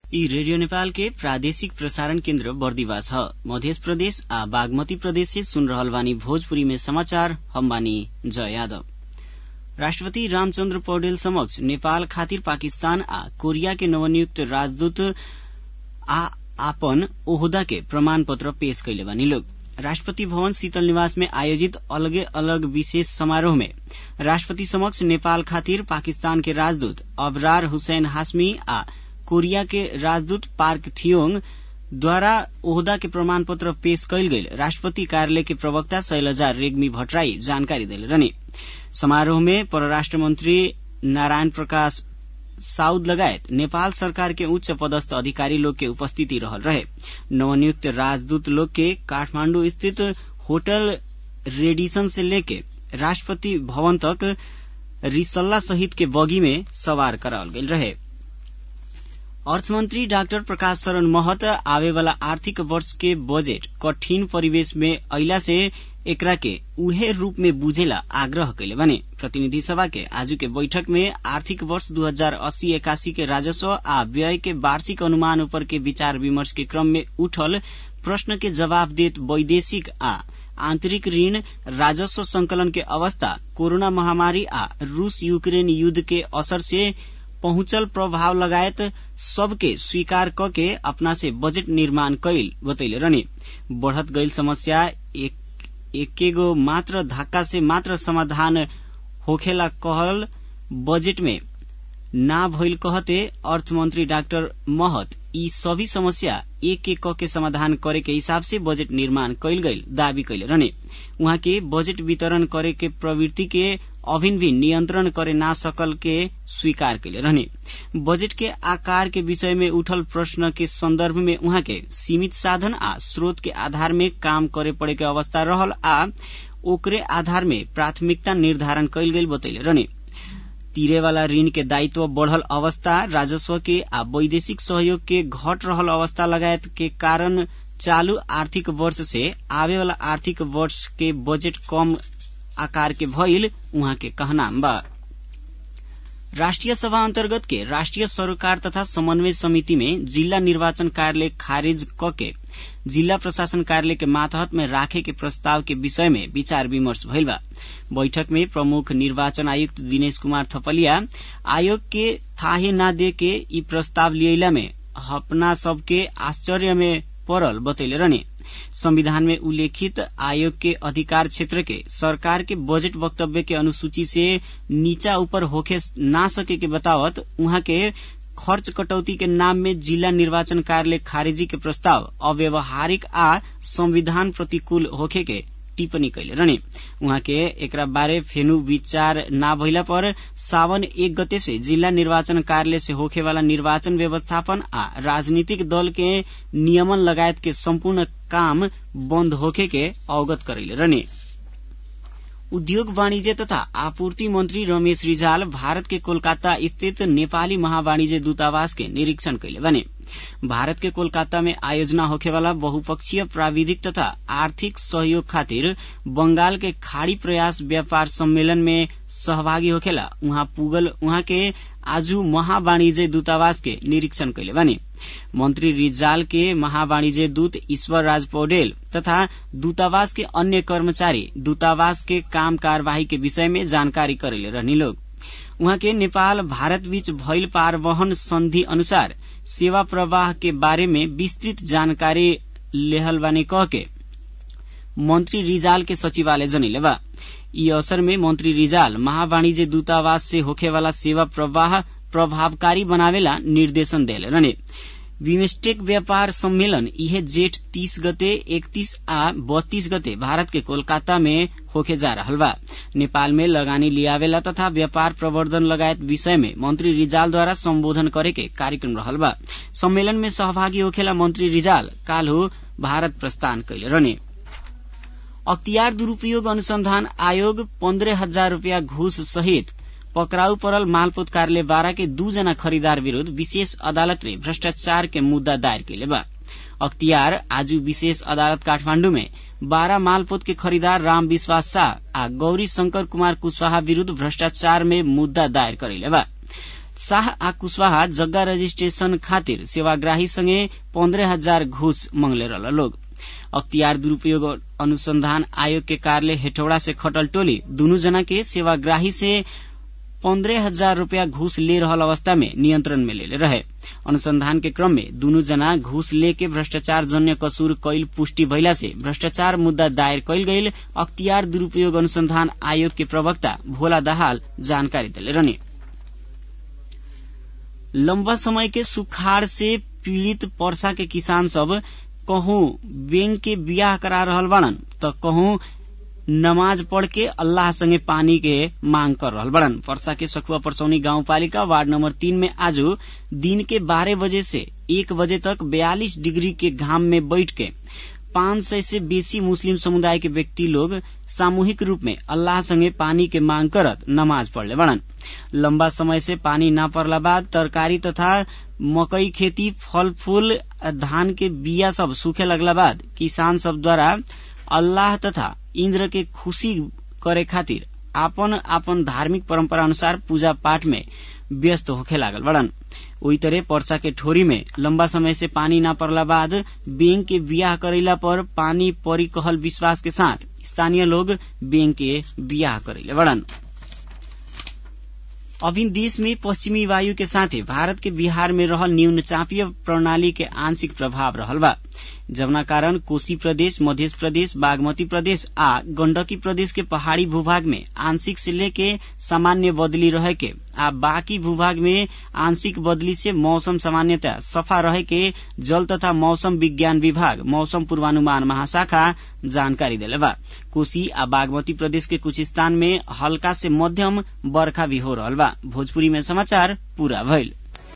ई रेडियो नेपाल के प्रादेशिक प्रसारण केन्द्र बर्दिवा छ मध्य प्रदेश आ बागमती प्रदेश से सुन रहल बानी भोजपुरी में समाचार हम बानी जय यादव राष्ट्रपति रामचन्द्र पौडेल समक्ष नेपाल खातिर पाकिस्तान आ कोरिया के नवनियुक्त राजदूत आ आपन ओहदा के प्रमाण पत्र पेश कैले बानी लोग राष्ट्रपति भवन शीतल निवास में आयोजित अलगे अलग विशेष समारोह में राष्ट्रपति समक्ष नेपाल खातिर पाकिस्तान के राजदूत अबरार हुसैन हाशमी आ कोरिया के राजदूत पार्क थियोंग द्वारा ओहदा के प्रमाण पत्र पेश कैल गेल राष्ट्रपति कार्यालय के प्रवक्ता शैलजा रेग्मी भट्टराई जानकारी देले रहने समारोह में परराष्ट्र मंत्री नारायण प्रकाश साउद लगायत नेपाल सरकार के उच्च पदस्थ अधिकारी लोग के उपस्थिति रहल रहे नवनियुक्त राजदूत लोग के काठमांडू स्थित होटल रेडिसन से लेके राष्ट्रपति भवन तक रिसल्ला सहित के बगी में सवार करावल गेल रहे अर्थमंत्री डाक्टर प्रकाश शरण महत आवे वाला आर्थिक वर्ष के बजेट कठिन परिवेश में अइला से एकरा के उहे रूप में बुझेला आग्रह कैले बने प्रतिनिधि सभा के आज के बैठक में आर्थिक वर्ष दू हजार अस्सी एकासी के राजस्व आ व्यय के वार्षिक अनुमान ऊपर के विचार विमर्श के क्रम में उठल प्रश्न के जवाब देत वैदेशिक आ आंतरिक ऋण राजस्व संकलन के अवस्था कोरोना महामारी आ रूस यूक्रेन युद्ध के असर से पहुंचल प्रभाव लगायत सबके स्वीकार क के अपना से बजट निर्माण कैल बतैले रहने बढ़त गईल समस्या एक एकेगो मात्र धक्का से मात्र समाधान होखेला कहल बजेट में ना भइल कहते अर्थमंत्री डाक्टर महत यी सभी समस्या एक एक के समाधान करे के हिसाब से बजेट निर्माण कैल गईल दावी कैले रहने उहाँ के बजेट वितरण करे के प्रवृत्ति के अभिन भी नियन्त्रण करे ना सकल के स्वीकार कैले रहने बजेट के आकार के विषय में उठल प्रश्न के संदर्भ में उहाँ के सीमित साधन आ स्रोत के आधार में काम करे पड़े के अवस्था रहल आ ओकरे आधार में प्राथमिकता निर्धारण कैल गेल बतैले रहने तीरे वाला ऋण के दायित्व बढ़ल अवस्था राजस्व के आ वैदेशिक सहयोग के घट रहल अवस्था लगायत के कारण चालू आर्थिक वर्ष से आवे वाला आर्थिक वर्ष के बजेट कम आकार के भइल उहाँ के कहनाम बा राष्ट्रिय सभा अन्तर्गत के राष्ट्रिय सरोकार तथा समन्वय समिति में जिल्ला निर्वाचन कार्यालय खारिज क के जिल्ला प्रशासन कार्यालय के मातहत में राखे के प्रस्ताव के विषय में विचार विमर्श भइल बा बैठक में प्रमुख निर्वाचन आयुक्त दिनेश कुमार थपलिया आयोग के थाहे ना दे के ई प्रस्ताव लियला में अपना सबके आश्चर्य में पड़ल बतैले रहने संविधान में उल्लेखित आयोग के अधिकार क्षेत्र के सरकार के बजट वक्तव्य के अनुसूची से नीचा ऊपर होखे ना सके के बतावत उहाँ के खर्च कटौती के नाम में जिला निर्वाचन कार्यालय खारिजी के प्रस्ताव अव्यवहारिक आ संविधान प्रतिकूल होखे के टिप्पणी कैले रहने उहाँ के एकरा बारे फेनु विचार ना भइला पर सावन एक गते से जिला निर्वाचन कार्यालय से होखे वाला निर्वाचन व्यवस्थापन आ राजनीतिक दल के नियमन लगायत के सम्पूर्ण काम बन्द होखे के अवगत करैले रहने उद्योग वाणिज्य तथा आपूर्ति मंत्री रमेश रिजाल भारत के कोलकाता स्थित नेपाली महावाणिज्य दूतावास के निरीक्षण कैले बने भारत के कोलकाता में आयोजना होखेवाला बहुपक्षीय प्राविधिक तथा आर्थिक सहयोग खातिर बंगाल के खाड़ी प्रयास व्यापार सम्मेलन में सहभागी होखेला उहाँ पुगल उहाँ के आजु महावाणिज्य दूतावास के निरीक्षण कैले बने मंत्री रिजाल के महावाणिज्य दूत ईश्वर राज पौडेल तथा दूतावास के अन्य कर्मचारी दूतावास के काम कार्यवाही के विषय में जानकारी करेले रहनी लोग उहाँ के नेपाल भारत बीच भइल पारवहन संधि अनुसार सेवा प्रवाह के बारे में विस्तृत जानकारी लेहल बानी कह के मंत्री रिजाल के सचिवालय जनैले बा यी अवसर में मंत्री रिजाल महावाणिज्य दूतावास से होखेवाला सेवा प्रवाह प्रभावकारी बनावेला निर्देशन देले रहने बिमस्टेक व्यापार सम्मेलन इहे जेठ तीस गते इकतीस आ बत्तीस गते भारत के कोलकाता में होके जा रहल बा नेपाल में लगानी लियावेला तथा व्यापार प्रवर्धन लगायत विषय में मंत्री रिजाल द्वारा संबोधन करे के कार्यक्रम रहल बा सम्मेलन में सहभागी होखेला मंत्री रिजाल काल्हु भारत प्रस्थान कैले रहने अख्तियार दुरूपयोग अनुसंधान आयोग पन्द्रह हजार रूपियाँ घूस सहित पकड़ाउ परल मालपोत कार्यालय बारा के दूजना खरीदार विरूद्ध विशेष अदालत में भ्रष्टाचार के मुद्दा दायर कैले बा अख्तियार आज विशेष अदालत काठमाण्डु में बारा मालपोत के खरीदार राम विश्वास शाह आ गौरी शंकर कुमार कुशवाहा विरूद्ध भ्रष्टाचार में मुद्दा दायर करैले बा शाह आ कुशवाहा जग्गा रजिस्ट्रेशन खातिर सेवाग्राही संगे पन्द्रह हजार घूस मंगले रहल लोग अख्तियार दुरूपयोग अनुसंधान आयोग के कार्यालय हेटौड़ा से खटल टोली दुनू जना के सेवाग्राही से पन्द्रह हजार रूपया घूस ले रहल अवस्था में नियंत्रण में लेले रहे अनुसंधान के क्रम में दुनू जना घूस लेके भ्रष्टाचार जन्य कसूर कैल पुष्टि भइला से भ्रष्टाचार मुद्दा दायर कैल गईल अख्तियार दुरूपयोग अनुसंधान आयोग के प्रवक्ता भोला दाहाल जानकारी दिले रहने लंबा समय के सुखाड़ से पीड़ित पर्सा के किसान सब कहूं बैंक के बियाह करा रहल बाड़न त कहूं नमाज पढ़ के अल्लाह संगे पानी के मांग कर रहल बड़न पर्सा के सखुआ परसौनी गाउँपालिका वार्ड नंबर तीन में आज दिन के बारह बजे से एक बजे तक बयालीस डिग्री के घाम में बैठ के पांच सय से बेसी मुस्लिम समुदाय के व्यक्ति लोग सामूहिक रूप में अल्लाह संगे पानी के मांग करत नमाज पढ़ले बड़न लंबा समय से पानी न पड़ला बाद तरकारी तथा मकई खेती फल फूल धान के बिया सब सूखे लगला बाद किसान सब द्वारा अल्लाह तथा इंद्र के खुशी करे खातिर आपन आपन धार्मिक परंपरा अनुसार पूजा पाठ में व्यस्त होखे लागल बड़न ओई तरह पर्सा के ठोरी में लंबा समय से पानी न पड़ला बाद बैंक के बियाह करेला पर पानी परी कहल विश्वास के साथ स्थानीय लोग बैंक के बियाह करेले बड़न अभी देश में पश्चिमी वायु के साथे भारत के बिहार में रहल न्यून चापीय प्रणाली के आंशिक प्रभाव रहल बा जवना कारण कोशी प्रदेश मध्य प्रदेश बागमती प्रदेश आ गंडकी प्रदेश के पहाड़ी भूभाग में आंशिक से लेके सामान्य बदली रहे के आ बाकी भूभाग में आंशिक बदली से मौसम सामान्यतः सफा रहे के जल तथा मौसम विज्ञान विभाग मौसम पूर्वानुमान महाशाखा जानकारी दिले बा कोशी आ बागमती प्रदेश के कुछ स्थान में हल्का से मध्यम बरखा भी हो रहल बा भोजपुरी में समाचार पूरा भइल